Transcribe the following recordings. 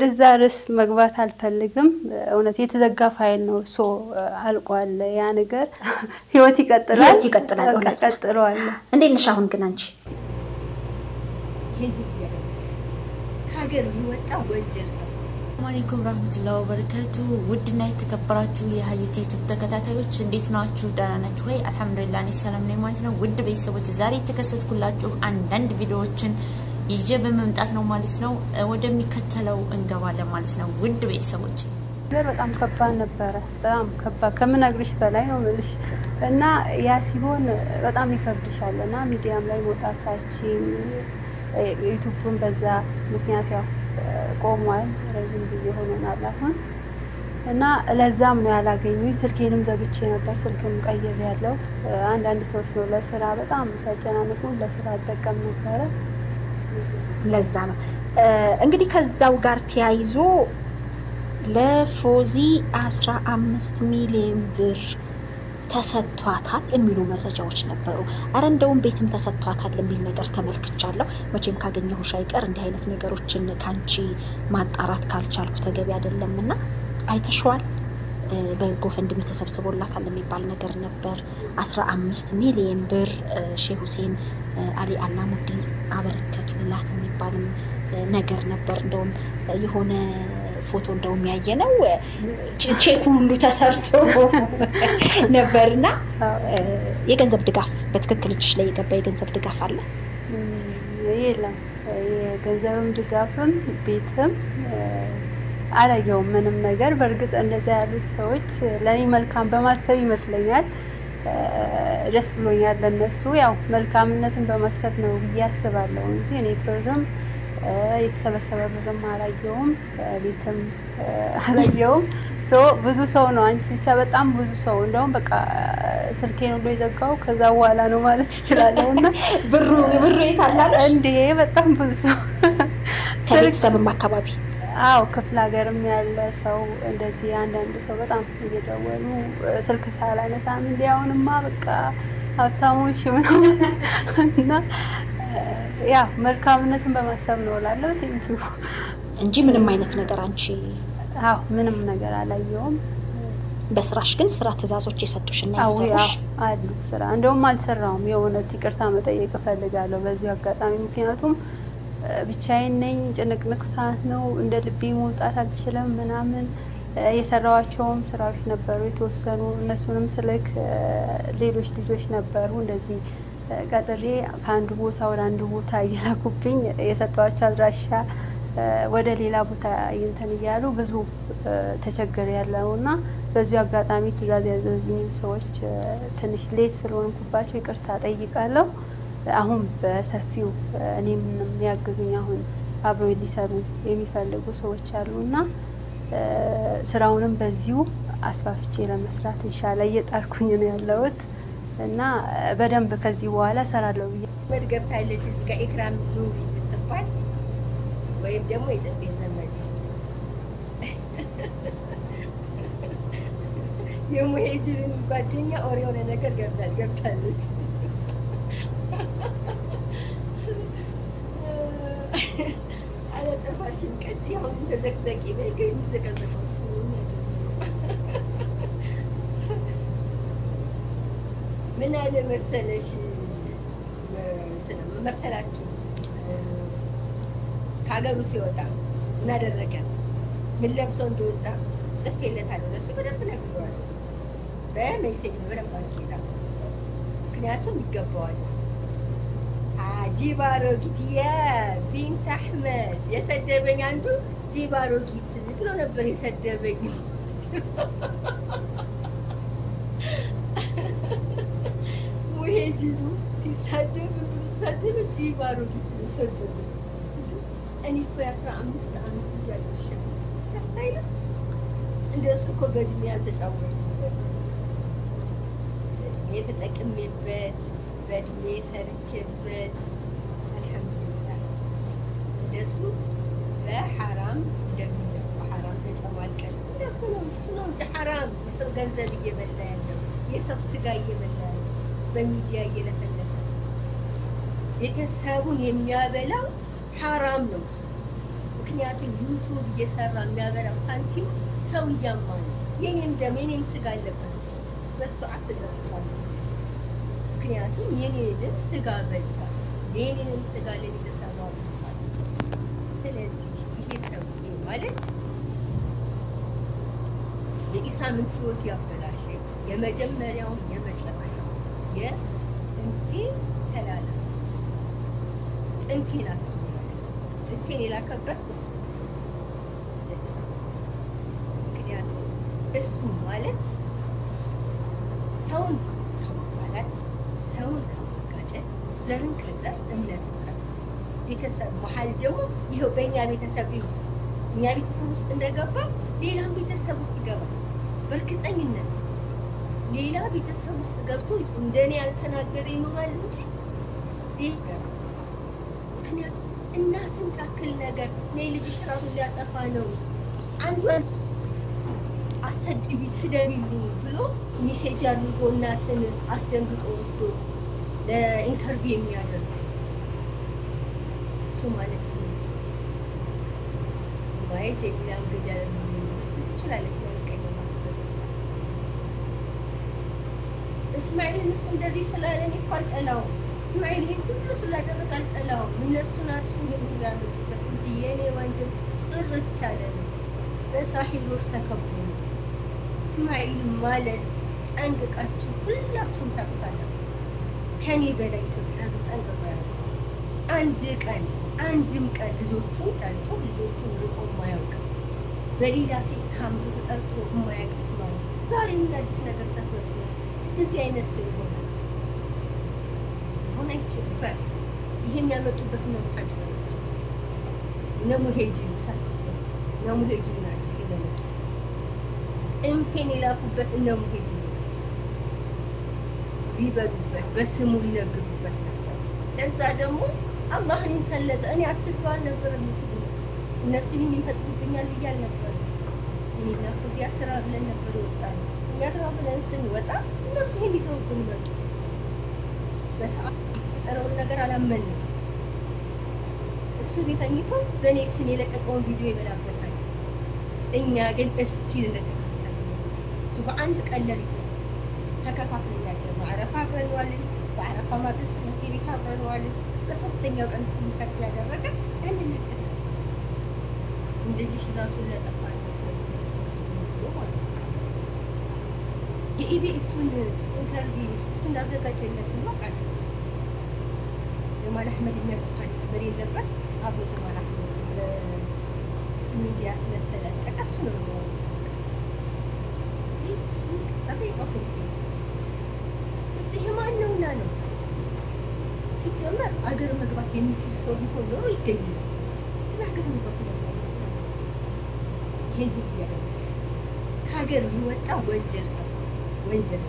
ወደዛ ርዕስ መግባት አልፈልግም። እውነት የተዘጋ ፋይል ነው። ሶ አልቋል ያ ነገር። ህይወት ይቀጥላል፣ ህይወት ይቀጥላል። እውነት ነው። ቀጥለዋል። እንዴት ነሽ አሁን ግን አንቺ? ከሀገር የወጣ ወንጀል ሰራ። ሰላም አለይኩም ረህመቱላሂ ወበረካቱ። ውድና የተከበራችሁ የሀዩት ዩቱብ ተከታታዮች እንዴት ናችሁ? ደህና ናችሁ ወይ? አልሐምዱሊላህ እኔ ሰላም ነኝ ማለት ነው። ውድ ቤተሰቦች ዛሬ የተከሰትኩላችሁ አንዳንድ ቪዲዮዎችን ይዤ በመምጣት ነው ማለት ነው። ወደሚከተለው እንገባለን ማለት ነው። ውድ ቤተሰቦች ነገር በጣም ከባድ ነበረ። በጣም ከባድ ከምነግርሽ በላይ ነው የምልሽ። እና ያ ሲሆን በጣም ይከብድሻል እና ሚዲያም ላይ መውጣታችን ዩቱብን በዛ ምክንያት ያው ቆሟል። ረዥም ጊዜ ሆኖናል አሁን እና ለዛም ነው ያላገኙኝ። ስልኬንም ዘግቼ ነበር። ስልክም ቀይር ያለው አንዳንድ ሰዎች ነው ለስራ በጣም ሲያጨናንቁ ለስራ አጠቀም ነበረ። ለዛ ነው እንግዲህ ከዛው ጋር ተያይዞ ለፎዚ አስራ አምስት ሚሊዮን ብር ተሰጥቷታል የሚሉ መረጃዎች ነበሩ። አረ እንደውም ቤትም ተሰጥቷታል የሚል ነገር ተመልክቻለሁ። መቼም ካገኘሁሽ አይቀር እንዲህ አይነት ነገሮችን ከአንቺ ማጣራት ካልቻልኩ ተገቢ አይደለም እና አይተሸዋል። በጎፈንድሚ ተሰብስቦላታል የሚባል ነገር ነበር። አስራ አምስት ሚሊዮን ብር ሼህ ሁሴን አሊ አላሙዲን አበረከቱላት የሚባልም ነገር ነበር። እንደውም የሆነ ፎቶ እንደውም ያየ ነው ቼኩ ሁሉ ተሰርቶ ነበርና የገንዘብ ድጋፍ በትክክል እጅሽ ላይ የገባ የገንዘብ ድጋፍ አለ? የለም የገንዘብም ድጋፍም ቤትም አላየውም ምንም ነገር። በእርግጥ እንደዛ ያሉት ሰዎች ለእኔ መልካም በማሰብ ይመስለኛል ደስ ብሎኛል ለነሱ። ያው መልካምነትን በማሰብ ነው ብዬ አስባለሁ እንጂ እኔ ብርም የተሰበሰበ ብርም አላየውም፣ ቤትም አላየውም። ሶ ብዙ ሰው ነው አንቺ ብቻ በጣም ብዙ ሰው እንደውም በቃ ስልኬን ሁሉ የዘጋው ከዛ በኋላ ነው ማለት ይችላለሁ። እና ብሩ ብሩ የት አላለሽ? እንዴ በጣም ብዙ ሰው ከቤተሰብም አካባቢ አው ክፍለ ሀገርም ያለ ሰው እንደዚህ አንዳንድ ሰው በጣም እየደወሉ ስልክ ሳላነሳም እንዲ አሁንማ በቃ ሀብታሞች ምናምን እና ያ መልካምነትን በማሰብ ነው እላለሁ። ቴንኪዩ እንጂ ምንም አይነት ነገር አንቺ አዎ ምንም ነገር አላየውም። በስራሽ ግን ስራ ትእዛዞች የሰጡሽ እና አዎ ያሰሩሽ አሉ ስራ እንደውም አልሰራውም። የእውነት ይቅርታ መጠየቅ እፈልጋለሁ በዚሁ አጋጣሚ ምክንያቱም ብቻዬን ነኝ። ጭንቅንቅ ሰዓት ነው። እንደ ልቤ መውጣት አልችልም ምናምን የሰራዋቸውም ስራዎች ነበሩ የተወሰኑ። እነሱንም ስልክ ሌሎች ልጆች ነበሩ እንደዚህ ቀጥሬ ከአንዱ ቦታ ወደ አንዱ ቦታ እየላኩብኝ የሰጠዋቸው አድራሻ ወደ ሌላ ቦታ እንትን እያሉ ብዙ ተቸገር ያለው እና በዚሁ አጋጣሚ ትእዛዝ ያዘዙኝ ሰዎች ትንሽ ሌት ስለሆንኩባቸው ይቅርታ ጠይቃለሁ። አሁን በሰፊው እኔም የሚያግዙኝ አሁን አብሮ ሊሰሩ የሚፈልጉ ሰዎች አሉ እና ስራውንም በዚሁ አስፋፍቼ ለመስራት እንሻላ እየጣርኩኝ ነው ያለሁት እና በደንብ ከዚህ በኋላ እሰራለሁ ብዬ ዘመድ ገብታለች እዚህ ጋር ኤክራም ኑሪ የምትባል ወይም ደግሞ የጽጌ ዘመድ የሙሄጅርን ጓደኛ ኦር የሆነ ነገር ገብታል ገብታለች አለጠፋሽን ቀጥ አሁን ተዘቅዘቂ በይ ግን የሚዘቀዘቀው እሱ ነው። ምን አለ መሰለሽ እንትን መሰላችሁ ከሀገሩ ሲወጣ ምን አደረገ ምን ለብሶ እንደወጣ ጽፌለታለሁ። ለእሱ በደንብ ነግሬዋለሁ። በሜሴጅ ነው በደንብ አድርጌ ምክንያቱም ይገባዋል እሱ ጂባ አሮጊት የቢንት አሕመድ የሰደበኝ አንዱ ጂባ አሮጊት ብሎ ነበር የሰደበኝ። ሙሄጅሉ ሲሳደብ ሲሳደብ ጂባ አሮጊት ነው ሰደበኝ። እኔ እኮ የአስራ አምስት ዓመት ልጅ አለሽ ደስ አይልም? እንደሱ እኮ በእድሜ ያልተጫወቱ የተጠቅሜበት በእድሜ ሰርቼበት አልሐምዱሊላህ እንደሱ በሐራም እንደሚለቁ ሐራም ተጨማልቀን እንደሱ ነው እሱ ነው እንጂ ሐራም የሰው ገንዘብ እየበላ ያለው የሰው ስጋ እየበላ ያለው በሚዲያ እየለፈለፈ ቤተሰቡን የሚያበላው ሐራም ነው እሱ። ምክንያቱም ዩቱብ እየሰራ የሚያበላው ሳንቲም ሰው እያማ ነው። የኔም ደም የኔም ስጋ አለበት በሱ አትገጭቷል። ምክንያቱም የኔ ደም ስጋ በልቷል። የኔንም ስጋ ለኔ ተሰራው በልቷል። ስለዚህ ይሄ ሰው ማለት የኢሳምን ህይወት ያበላሸ የመጀመሪያውን የመጨረሻው የጥንፌ ተላላ ጥንፌ ናት እሱ ማለት ጥንፌን የላከበት እሱ ለኢሳም ምክንያቱም እሱ ማለት ሰውን ከማባላት ሰውን ከማጋጨት ዘርን ከዘር እምነትን ከ ቤተሰብ መሀል ደግሞ ይኸው በእኛ ቤተሰብ ይሁት እኛ ቤተሰብ ውስጥ እንደገባ ሌላም ቤተሰብ ውስጥ ይገባል። በእርግጠኝነት ሌላ ቤተሰብ ውስጥ ገብቶ እንደኔ ያልተናገረ ይኖራል እንጂ ይገባል። ምክንያቱም እናትን ታክል ነገር እኔ ልጅሽ ራሱን ሊያጠፋ ነው አንዷን አሰድቢ ስደቢልኝ ብሎ ሚሴጅ አድርጎ እናትን አስደንግጦ ወስዶ ለኢንተርቪው የሚያደርግ እሱ ማለት ነው። ማየት የሚላን ገደል ትችላለች ለሚቀየማት እስማኤልን እሱ እንደዚህ ስላለ እኔ እኮ አልጠላውም። እስማኤል ይሄን ሁሉ ስላደረገ አልጠላውም። እነሱ ናቸው ይሄን ሁሉ ያመጡበት እንጂ የእኔ ወንድም ጥርት ያለ ነው። በሳሒሮች ተከቦ ነው። እስማኤል ማለት ጠንቅቃችሁ ሁላችሁም ታውቁታላችሁ። ከኔ በላይ ኢትዮጵያ ሕዝብ ጠንቅቆ ያውቃል። አንድ ቀን አንድም ቀን ልጆቹን ጠልቶ ልጆቹን ርቆ የማያውቅ በሌላ ሴት ታምቶ ተጠርቶ የማያውቅ እስማኤል ዛሬ ምን አዲስ ነገር ተፈጥሮ እንደዚህ አይነት ሰው ይሆናል? ሊሆን አይችልም። በፍ ይሄ የሚያመጡበት እነ ሙሐጅር ናቸው። እነ ሙሄጂ ሳስቸው እነ ሙሄጂ ናቸው ይሄ ያመጡ ጥንፌን የላኩበት እነ ሙሄጂ ናቸው። ሊበሉበት በስሙ ሊነግዱበት ነበር። ለዛ ደግሞ አላህ እኔን ሰለጠ። እኔ አስቤው አልነበረ የምትሉ እነሱ ይህን ይፈጥሩብኛል ብዬ አልነበረ። እኔና ፎዚያ ስራ ብለን ነበር የወጣ ነው። እኛ ስራ ብለን ስንወጣ እነሱ ይህን ይዘውብን መጡ። በሰዓት የፈጠረውን ነገር አላመንም። እሱ ቤት ተኝቶ በእኔ ስም የለቀቀውን ቪዲዮ ይበላበታል። እኛ ግን እስቲል እንደተከፈለ እሱ በአንድ ቀን ሌሊት ነው ተከፋፍለን ያደርነው። አረፋ አብረን ዋልን። በአረፋ ማግስት እህቴ ቤት አብረን ዋልን። በሶስተኛው ቀን እሱ የሚከፍ ያደረገ ያንን ነገር እንደዚህ ራሱን ለጠፋ ነው ማለት ነው። የኢቢኤሱን ኢንተርቪው እንዳዘጋጀለት ነው ቃል ጀማል አህመድ የሚያውቁታል በሌለበት አብሮ ጀማል አህመድ በሱ ሚዲያ ስለተለቀቀ እሱ ነው የሚያወቀስ እሱ ይቅርታ ጠይቀው ይሄ ማን ነውና ነው ሲጀመር አገር መግባት የሚችል ሰው ቢሆን ኖሮ ይገኝ ነው። ግን ሀገር መግባት ለማለት ነው። ይሄን ሁሉ ያደረገ ከሀገር የወጣ ወንጀል ሰራ ወንጀል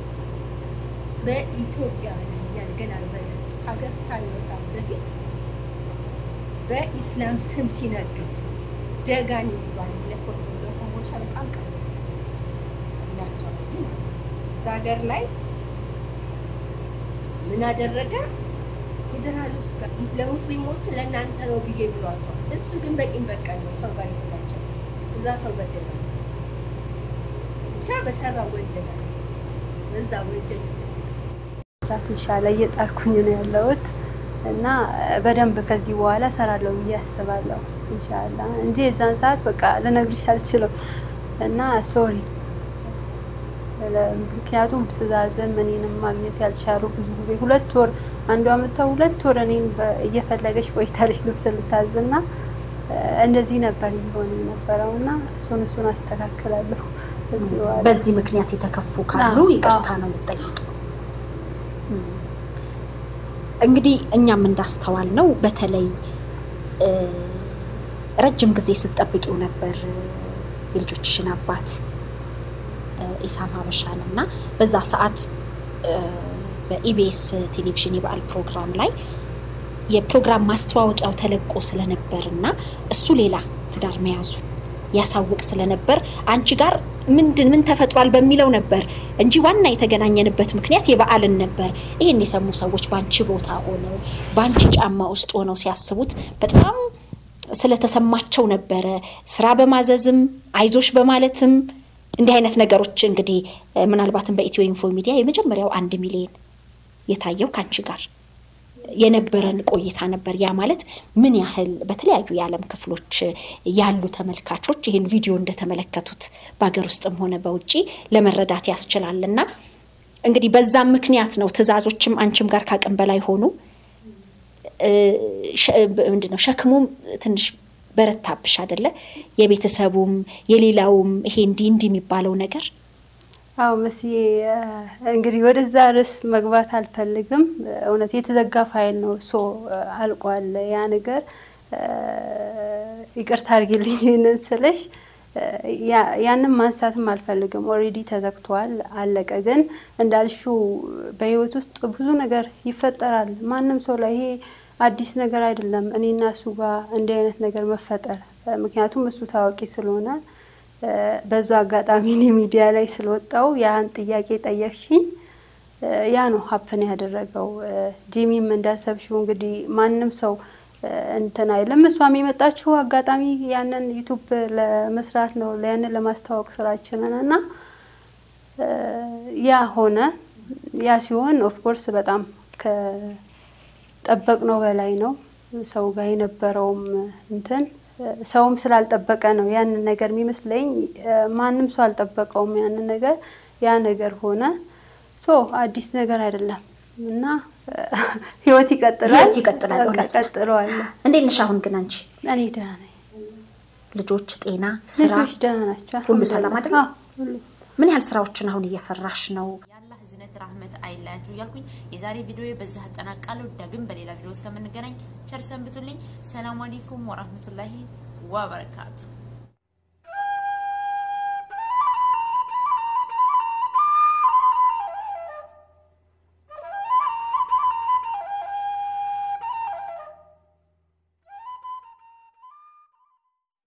በኢትዮጵያ ላይ እያለ ገና ሀገር ሳይወጣ በፊት በኢስላም ስም ሲነግድ ደጋን የሚባል ለኮርዶ ለኮምቦልቻ በጣም ቀርብ እኛ አካባቢ ማለት ነው። እዛ ሀገር ላይ ምን አደረገ? ፌዴራል ውስጥ ለሙስሊሞቹ ለእናንተ ነው ብዬ ብሏቸዋል። እሱ ግን በቂም በቀል ነው ሰው ጋር የተጋጨ እዛ ሰው በደለ ብቻ በሰራ ወንጀል አለ በዛ ወንጀል ስራት ኢንሻአላህ እየጣርኩኝ ነው ያለሁት እና በደንብ ከዚህ በኋላ ሰራለሁ ብዬ አስባለሁ ኢንሻአላህ እንጂ የዛን ሰዓት በቃ ልነግርሽ አልችልም እና ሶሪ ምክንያቱም ትእዛዝም እኔንም ማግኘት ያልቻሉ ብዙ ጊዜ ሁለት ወር አንዷ መጥተው ሁለት ወር እኔን እየፈለገች ቆይታለች ልብስ ልታዝና እንደዚህ ነበር እየሆነ የነበረው እና እሱን እሱን አስተካክላለሁ። በዚህ ምክንያት የተከፉ ካሉ ይቅርታ ነው የምጠይቅ። እንግዲህ እኛም እንዳስተዋል ነው በተለይ ረጅም ጊዜ ስትጠብቂው ነበር የልጆችሽን አባት ኢሳም ሀበሻን እና በዛ ሰዓት በኢቢኤስ ቴሌቪዥን የበዓል ፕሮግራም ላይ የፕሮግራም ማስተዋወቂያው ተለቆ ስለነበር እና እሱ ሌላ ትዳር መያዙ ያሳውቅ ስለነበር አንቺ ጋር ምንድን ምን ተፈጥሯል በሚለው ነበር እንጂ ዋና የተገናኘንበት ምክንያት የበዓልን ነበር። ይህን የሰሙ ሰዎች በአንቺ ቦታ ሆነው በአንቺ ጫማ ውስጥ ሆነው ሲያስቡት በጣም ስለተሰማቸው ነበረ ስራ በማዘዝም አይዞሽ በማለትም እንዲህ አይነት ነገሮች እንግዲህ ምናልባትም በኢትዮ ኢንፎ ሚዲያ የመጀመሪያው አንድ ሚሊዮን የታየው ከአንቺ ጋር የነበረን ቆይታ ነበር። ያ ማለት ምን ያህል በተለያዩ የዓለም ክፍሎች ያሉ ተመልካቾች ይህን ቪዲዮ እንደተመለከቱት በሀገር ውስጥም ሆነ በውጭ ለመረዳት ያስችላል እና እንግዲህ በዛም ምክንያት ነው ትዕዛዞችም አንቺም ጋር ካቅም በላይ ሆኑ። ምንድነው ሸክሙም ትንሽ በረታብሽ አይደለ? የቤተሰቡም የሌላውም ይሄ እንዲህ እንዲህ የሚባለው ነገር አዎ መስዬ እንግዲህ ወደዛ ርዕስ መግባት አልፈልግም። እውነት የተዘጋ ፋይል ነው እሶ አልቋል። ያ ነገር ይቅርታ አድርጊልኝ ይህንን ስልሽ ያንን ማንሳትም አልፈልግም። ኦልሬዲ ተዘግቷል፣ አለቀ። ግን እንዳልሽው በህይወት ውስጥ ብዙ ነገር ይፈጠራል። ማንም ሰው ላይ ይሄ አዲስ ነገር አይደለም። እኔና እሱ ጋር እንዲህ አይነት ነገር መፈጠር ምክንያቱም እሱ ታዋቂ ስለሆነ በዛ አጋጣሚ እኔ ሚዲያ ላይ ስለወጣው ያን ጥያቄ ጠየቅሽኝ። ያ ነው ሀፕን ያደረገው። ጂሚም እንዳሰብሽው እንግዲህ ማንም ሰው እንትን አይልም። እሷም የመጣችው አጋጣሚ ያንን ዩቱብ ለመስራት ነው፣ ያንን ለማስተዋወቅ ስራችንን እና ያ ሆነ። ያ ሲሆን ኦፍኮርስ በጣም ከጠበቅነው በላይ ነው። ሰው ጋር የነበረውም እንትን ሰውም ስላልጠበቀ ነው ያንን ነገር የሚመስለኝ። ማንም ሰው አልጠበቀውም ያንን ነገር። ያ ነገር ሆነ። ሶ አዲስ ነገር አይደለም እና ህይወት ይቀጥላል፣ ህይወት ይቀጥላል። እውነት ቀጥለዋል። እንዴት ነሽ አሁን ግን አንቺ? እኔ ደህና ነኝ። ልጆች፣ ጤና፣ ስራ ልጆች ደህና ናቸው። ሁሉ ሰላም አይደል? አዎ፣ ሁሉ ምን ያህል ስራዎችን አሁን እየሰራሽ ነው? የአላህ እዝነት ራህመት አይለያችሁ እያልኩኝ የዛሬ ቪዲዮ በዚህ አጠናቃለሁ። ዳግም በሌላ ቪዲዮ እስከምንገናኝ ቸር ሰንብቱልኝ። ሰላም አለይኩም ወራህመቱላሂ ወበረካቱ